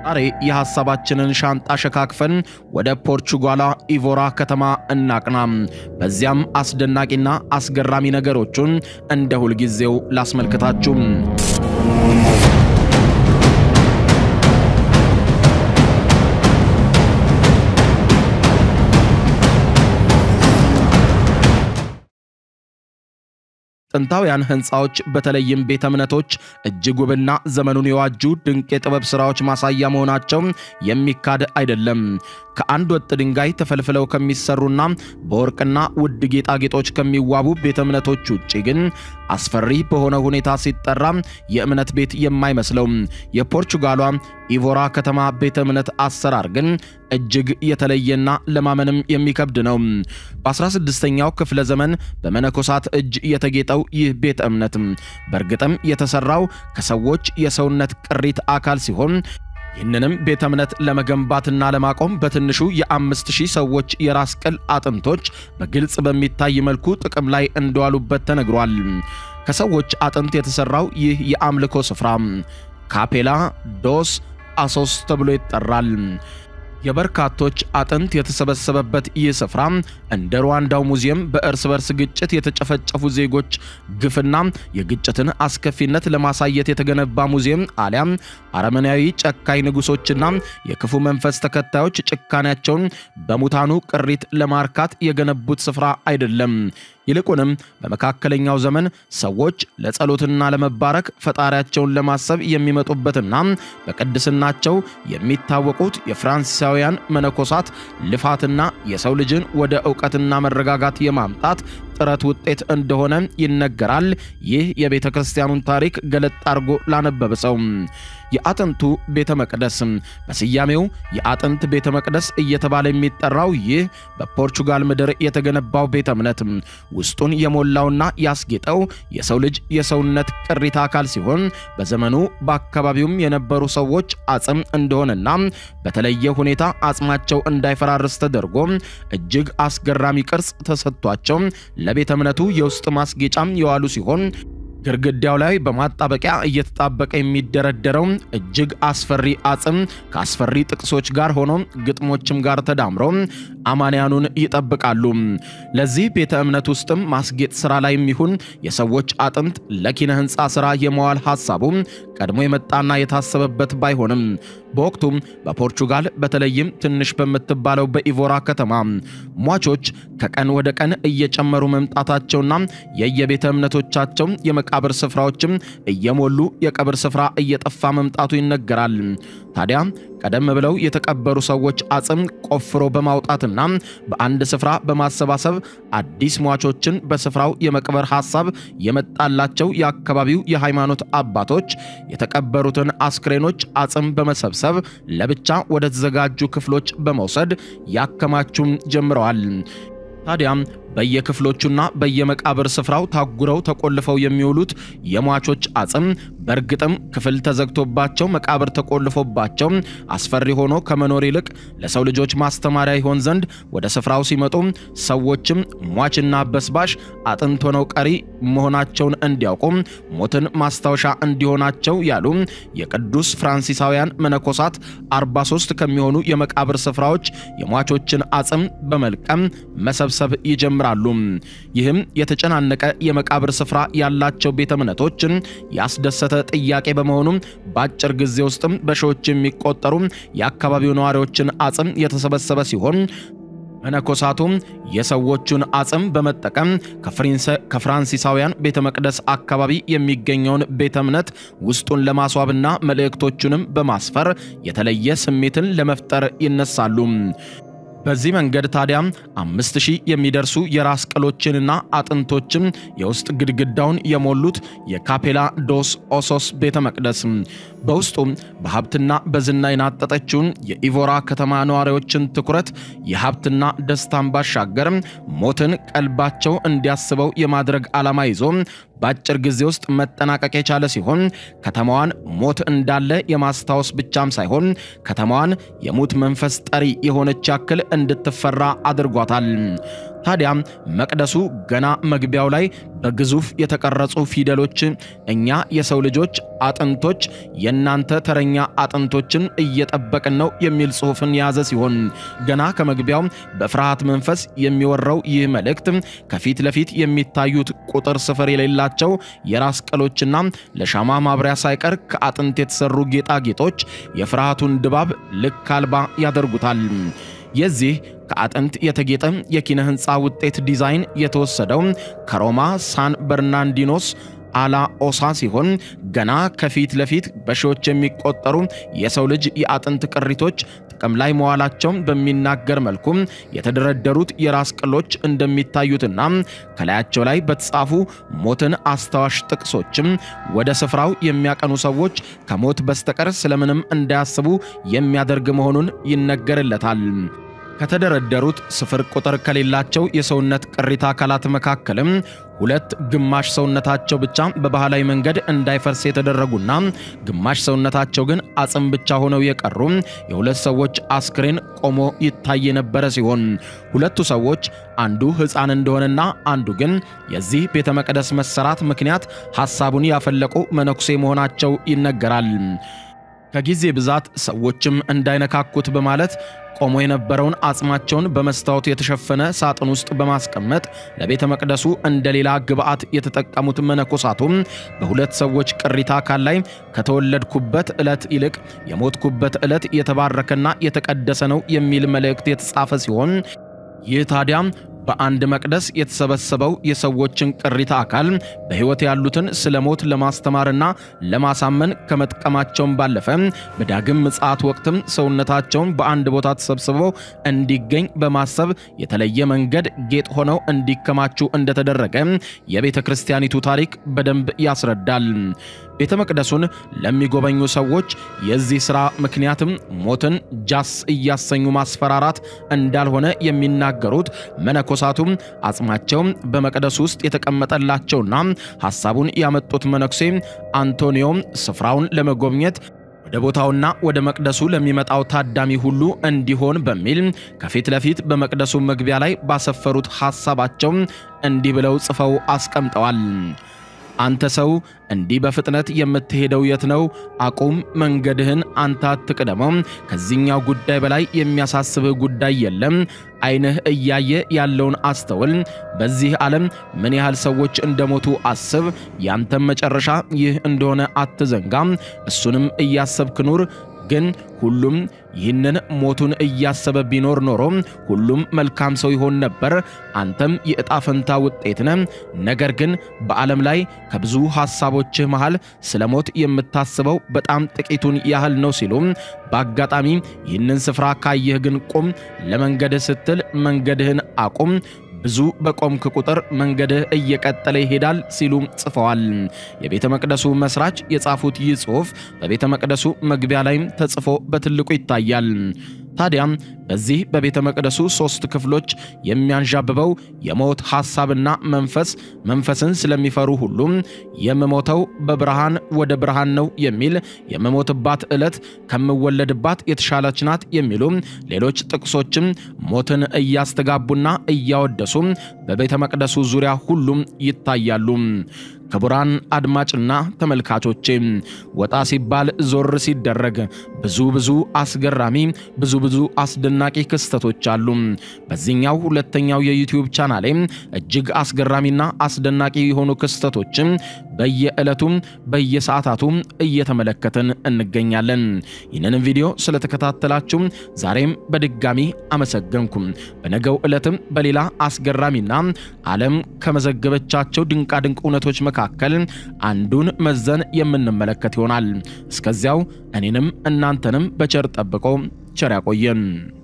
ዛሬ የሐሳባችንን ሻንጣ ሸካክፈን ወደ ፖርቹጋሏ ኢቮራ ከተማ እናቅና። በዚያም አስደናቂና አስገራሚ ነገሮቹን እንደ ሁልጊዜው ላስመልክታችሁ። ጥንታውያን ሕንፃዎች በተለይም ቤተ እምነቶች እጅግ ውብና ዘመኑን የዋጁ ድንቅ የጥበብ ሥራዎች ማሳያ መሆናቸው የሚካድ አይደለም። ከአንድ ወጥ ድንጋይ ተፈልፍለው ከሚሰሩና በወርቅና ውድ ጌጣጌጦች ከሚዋቡ ቤተ እምነቶች ውጭ ግን አስፈሪ በሆነ ሁኔታ ሲጠራ የእምነት ቤት የማይመስለው የፖርቹጋሏ ኢቮራ ከተማ ቤተ እምነት አሰራር ግን እጅግ የተለየና ለማመንም የሚከብድ ነው። በ16ኛው ክፍለ ዘመን በመነኮሳት እጅ የተጌጠው ይህ ቤተ እምነት በእርግጥም የተሰራው ከሰዎች የሰውነት ቅሪት አካል ሲሆን ይህንንም ቤተ እምነት ለመገንባትና ለማቆም በትንሹ የአምስት ሺህ ሰዎች የራስ ቅል አጥንቶች በግልጽ በሚታይ መልኩ ጥቅም ላይ እንደዋሉበት ተነግሯል። ከሰዎች አጥንት የተሰራው ይህ የአምልኮ ስፍራ ካፔላ ዶስ አሶስ ተብሎ ይጠራል። የበርካቶች አጥንት የተሰበሰበበት ይህ ስፍራ እንደ ሩዋንዳው ሙዚየም በእርስ በርስ ግጭት የተጨፈጨፉ ዜጎች ግፍና የግጭትን አስከፊነት ለማሳየት የተገነባ ሙዚየም አሊያም አረመናዊ ጨካኝ ንጉሶችና የክፉ መንፈስ ተከታዮች ጭካኔያቸውን በሙታኑ ቅሪት ለማርካት የገነቡት ስፍራ አይደለም። ይልቁንም በመካከለኛው ዘመን ሰዎች ለጸሎትና ለመባረክ ፈጣሪያቸውን ለማሰብ የሚመጡበትና በቅድስናቸው የሚታወቁት የፍራንሲሳውያን መነኮሳት ልፋትና የሰው ልጅን ወደ ዕውቀትና መረጋጋት የማምጣት ጥረት ውጤት እንደሆነ ይነገራል። ይህ የቤተ ክርስቲያኑን ታሪክ ገለጥ አድርጎ ላነበበ ሰው የአጥንቱ ቤተ መቅደስ በስያሜው የአጥንት ቤተ መቅደስ እየተባለ የሚጠራው ይህ በፖርቹጋል ምድር የተገነባው ቤተ እምነት ውስጡን የሞላውና ያስጌጠው የሰው ልጅ የሰውነት ቅሪተ አካል ሲሆን በዘመኑ በአካባቢውም የነበሩ ሰዎች አጽም እንደሆነና በተለየ ሁኔታ አጽማቸው እንዳይፈራርስ ተደርጎ እጅግ አስገራሚ ቅርጽ ተሰጥቷቸው ለቤተ እምነቱ የውስጥ ማስጌጫም የዋሉ ሲሆን ግድግዳው ላይ በማጣበቂያ እየተጣበቀ የሚደረደረው እጅግ አስፈሪ አጽም ከአስፈሪ ጥቅሶች ጋር ሆኖ ግጥሞችም ጋር ተዳምሮ አማንያኑን ይጠብቃሉ። ለዚህ ቤተ እምነት ውስጥም ማስጌጥ ስራ ላይ የሚሆን የሰዎች አጥንት ለኪነ ሕንፃ ስራ የመዋል ሐሳቡ ቀድሞ የመጣና የታሰበበት ባይሆንም በወቅቱም በፖርቹጋል በተለይም ትንሽ በምትባለው በኢቮራ ከተማ ሟቾች ከቀን ወደ ቀን እየጨመሩ መምጣታቸውና የየቤተ እምነቶቻቸው የመቃብር ስፍራዎችም እየሞሉ የቀብር ስፍራ እየጠፋ መምጣቱ ይነገራል። ታዲያ ቀደም ብለው የተቀበሩ ሰዎች አጽም ቆፍሮ በማውጣትና በአንድ ስፍራ በማሰባሰብ አዲስ ሟቾችን በስፍራው የመቅበር ሐሳብ የመጣላቸው የአካባቢው የሃይማኖት አባቶች የተቀበሩትን አስክሬኖች አጽም በመሰብሰብ ለብቻ ወደ ተዘጋጁ ክፍሎች በመውሰድ ያከማቹም ጀምረዋል። ታዲያም በየክፍሎቹና በየመቃብር ስፍራው ታጉረው ተቆልፈው የሚውሉት የሟቾች አጽም በእርግጥም ክፍል ተዘግቶባቸው መቃብር ተቆልፎባቸው አስፈሪ ሆኖ ከመኖር ይልቅ ለሰው ልጆች ማስተማሪያ ይሆን ዘንድ ወደ ስፍራው ሲመጡ ሰዎችም ሟችና በስባሽ አጥንት ሆነው ቀሪ መሆናቸውን እንዲያውቁ ሞትን ማስታወሻ እንዲሆናቸው ያሉ የቅዱስ ፍራንሲሳውያን መነኮሳት 43 ከሚሆኑ የመቃብር ስፍራዎች የሟቾችን አጽም በመልቀም መሰብሰብ ይጀምራል ይጀምራሉ። ይህም የተጨናነቀ የመቃብር ስፍራ ያላቸው ቤተ እምነቶችን ያስደሰተ ጥያቄ በመሆኑ በአጭር ጊዜ ውስጥም በሺዎች የሚቆጠሩ የአካባቢው ነዋሪዎችን አጽም የተሰበሰበ ሲሆን መነኮሳቱም የሰዎቹን አጽም በመጠቀም ከፍራንሲሳውያን ቤተ መቅደስ አካባቢ የሚገኘውን ቤተ እምነት ውስጡን ለማስዋብና መልእክቶቹንም በማስፈር የተለየ ስሜትን ለመፍጠር ይነሳሉ። በዚህ መንገድ ታዲያ አምስት ሺህ የሚደርሱ የራስ ቅሎችንና አጥንቶችም የውስጥ ግድግዳውን የሞሉት የካፔላ ዶስ ኦሶስ ቤተ መቅደስ በውስጡም በሀብትና በዝና የናጠጠችውን የኢቮራ ከተማ ነዋሪዎችን ትኩረት የሀብትና ደስታን ባሻገር ሞትን ቀልባቸው እንዲያስበው የማድረግ ዓላማ ይዞ በአጭር ጊዜ ውስጥ መጠናቀቅ የቻለ ሲሆን ከተማዋን ሞት እንዳለ የማስታወስ ብቻም ሳይሆን ከተማዋን የሙት መንፈስ ጠሪ የሆነች ያክል እንድትፈራ አድርጓታል። ታዲያ መቅደሱ ገና መግቢያው ላይ በግዙፍ የተቀረጹ ፊደሎች እኛ የሰው ልጆች አጥንቶች የእናንተ ተረኛ አጥንቶችን እየጠበቅን ነው የሚል ጽሑፍን የያዘ ሲሆን ገና ከመግቢያው በፍርሃት መንፈስ የሚወራው ይህ መልእክት ከፊት ለፊት የሚታዩት ቁጥር ስፍር የሌላቸው የራስ ቅሎችና ለሻማ ማብሪያ ሳይቀር ከአጥንት የተሰሩ ጌጣጌጦች የፍርሃቱን ድባብ ልክ አልባ ያደርጉታል። የዚህ ከአጥንት የተጌጠ የኪነ ሕንፃ ውጤት ዲዛይን የተወሰደው ከሮማ ሳን በርናንዲኖስ አላ ኦሳ ሲሆን ገና ከፊት ለፊት በሺዎች የሚቆጠሩ የሰው ልጅ የአጥንት ቅሪቶች ጥቅም ላይ መዋላቸውን በሚናገር መልኩ የተደረደሩት የራስ ቅሎች እንደሚታዩትና ከላያቸው ላይ በተጻፉ ሞትን አስታዋሽ ጥቅሶችም ወደ ስፍራው የሚያቀኑ ሰዎች ከሞት በስተቀር ስለምንም እንዳያስቡ የሚያደርግ መሆኑን ይነገርለታል። ከተደረደሩት ስፍር ቁጥር ከሌላቸው የሰውነት ቅሪተ አካላት መካከልም ሁለት ግማሽ ሰውነታቸው ብቻ በባህላዊ መንገድ እንዳይፈርስ የተደረጉና ግማሽ ሰውነታቸው ግን አጽም ብቻ ሆነው የቀሩ የሁለት ሰዎች አስክሬን ቆሞ ይታይ የነበረ ሲሆን ሁለቱ ሰዎች አንዱ ሕፃን እንደሆነና አንዱ ግን የዚህ ቤተ መቅደስ መሰራት ምክንያት ሐሳቡን ያፈለቁ መነኩሴ መሆናቸው ይነገራል። ከጊዜ ብዛት ሰዎችም እንዳይነካኩት በማለት ቆሞ የነበረውን አጽማቸውን በመስታወት የተሸፈነ ሳጥን ውስጥ በማስቀመጥ ለቤተ መቅደሱ እንደ ሌላ ግብዓት የተጠቀሙት መነኮሳቱም በሁለት ሰዎች ቅሪተ አካል ላይ ከተወለድኩበት ዕለት ይልቅ የሞትኩበት ዕለት የተባረከና የተቀደሰ ነው የሚል መልእክት የተጻፈ ሲሆን ይህ ታዲያ በአንድ መቅደስ የተሰበሰበው የሰዎችን ቅሪተ አካል በሕይወት ያሉትን ስለ ሞት ለማስተማርና ለማሳመን ከመጥቀማቸውም ባለፈ በዳግም ምጽአት ወቅትም ሰውነታቸውን በአንድ ቦታ ተሰብስበው እንዲገኝ በማሰብ የተለየ መንገድ ጌጥ ሆነው እንዲከማቹ እንደተደረገ የቤተ ክርስቲያኒቱ ታሪክ በደንብ ያስረዳል። ቤተ መቅደሱን ለሚጎበኙ ሰዎች የዚህ ሥራ ምክንያትም ሞትን ጃስ እያሰኙ ማስፈራራት እንዳልሆነ የሚናገሩት መነኮሳቱም አጽማቸውም በመቅደሱ ውስጥ የተቀመጠላቸውና ሐሳቡን ያመጡት መነኩሴ አንቶኒዮም ስፍራውን ለመጎብኘት ወደ ቦታውና ወደ መቅደሱ ለሚመጣው ታዳሚ ሁሉ እንዲሆን በሚል ከፊት ለፊት በመቅደሱ መግቢያ ላይ ባሰፈሩት ሐሳባቸው እንዲህ ብለው ጽፈው አስቀምጠዋል። አንተ ሰው እንዲህ በፍጥነት የምትሄደው የት ነው? አቁም፣ መንገድህን አንተ አትቅደመው። ከዚህኛው ጉዳይ በላይ የሚያሳስብህ ጉዳይ የለም። ዓይንህ እያየ ያለውን አስተውል። በዚህ ዓለም ምን ያህል ሰዎች እንደሞቱ አስብ። ያንተም መጨረሻ ይህ እንደሆነ አትዘንጋም። እሱንም እያሰብክ ኑር። ግን ሁሉም ይህንን ሞቱን እያሰበ ቢኖር ኖሮ ሁሉም መልካም ሰው ይሆን ነበር። አንተም የዕጣ ፈንታ ውጤት ነህ። ነገር ግን በዓለም ላይ ከብዙ ሐሳቦችህ መሃል ስለ ሞት የምታስበው በጣም ጥቂቱን ያህል ነው ሲሉ በአጋጣሚ ይህንን ስፍራ ካየህ ግን ቁም፣ ለመንገድህ ስትል መንገድህን አቁም ብዙ በቆምክ ቁጥር መንገድህ እየቀጠለ ይሄዳል ሲሉ ጽፈዋል። የቤተ መቅደሱ መስራች የጻፉት ይህ ጽሑፍ በቤተ መቅደሱ መግቢያ ላይም ተጽፎ በትልቁ ይታያል። ታዲያም በዚህ በቤተ መቅደሱ ሦስት ክፍሎች የሚያንዣብበው የሞት ሐሳብና መንፈስ መንፈስን ስለሚፈሩ ሁሉም የምሞተው በብርሃን ወደ ብርሃን ነው የሚል የምሞትባት ዕለት ከምወለድባት የተሻለች ናት የሚሉ ሌሎች ጥቅሶችም ሞትን እያስተጋቡና እያወደሱ በቤተ መቅደሱ ዙሪያ ሁሉም ይታያሉ። ክቡራን አድማጭና ተመልካቾቼ ወጣ ሲባል ዞር ሲደረግ ብዙ ብዙ አስገራሚ ብዙ ብዙ አስደናቂ ክስተቶች አሉ። በዚህኛው ሁለተኛው የዩቲዩብ ቻናሌ እጅግ አስገራሚና አስደናቂ የሆኑ ክስተቶችም በየዕለቱም በየሰዓታቱ እየተመለከትን እንገኛለን። ይህንን ቪዲዮ ስለተከታተላችሁ ዛሬም በድጋሚ አመሰገንኩም። በነገው ዕለትም በሌላ አስገራሚና ዓለም ከመዘገበቻቸው ድንቃድንቅ እውነቶች መካከል አንዱን መዘን የምንመለከት ይሆናል። እስከዚያው እኔንም እናንተንም በቸር ጠብቆ ቸር ያቆየን።